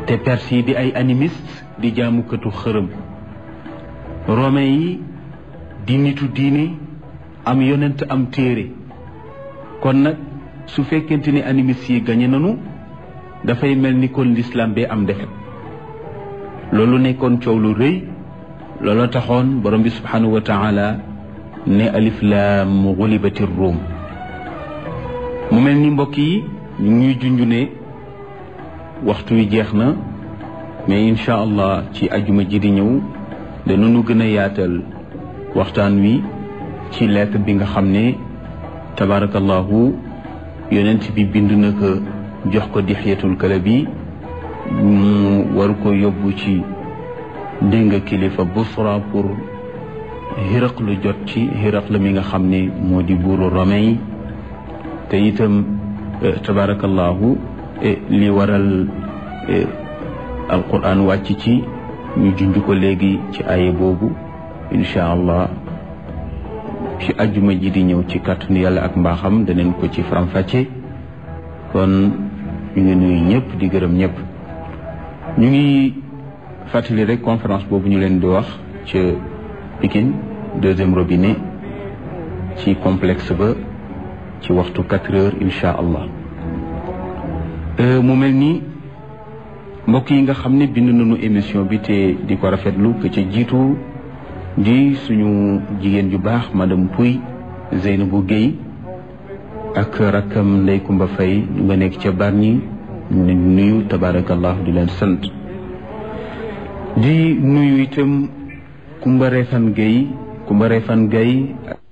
te perse yi di ay animiste di jaamukatu xërëm romain yi di nitu diine am yonent am téere kon nag su fekkente ni animiste yi gañe nanu dafay mel ni kon l'islam bee am defet loolu nekkoon coow lu rëy looloo taxoon borom bi subhanahu wa taala ne alif laam gulibati ruum mu mel ni mbokk yi ñu ngi junju ne waxtu wi jeex na mais incha allah ci ajuma ji di ñëw danañu gën a yaatal waxtaan wi ci lettre bi nga xam ne tabarakallahu yonent bi bind na ko jox ko dixyatul kalabi mu war ko yóbbu ci dénga kilifa busra pour xiraq lu jot ci xiraq la mi nga xam ne moo di buuru romain yi te itam tabarakallahu li waral alquran wàcc ci ñu junj ko léegi ci aye boobu incha allah ci ajjuma ji di ñëw ci kàttanu yàlla ak mbaaxam daneen ko ci faram-fàcce kon ñu ngi nuyu ñëpp di gërëm ñëpp ñu ngi fàttali rek conférence boobu ñu leen di wax ca Pikine deuxième robinet ci complexe ba ci waxtu quatre heures incha allah mu mel ni mbokk yi nga xam ne bind nañu émission bi te di ko rafetlu que ci jiitu di suñu jigéen ju baax madame Pouy Zeynabou Guèye ak rakkam Ndey Kumba Fay ñu nga nekk ca Bargny ñu leen nuyu tabarakallah di leen sant di nuyu itam Kumba Refan Guèye Kumba Refan Guèye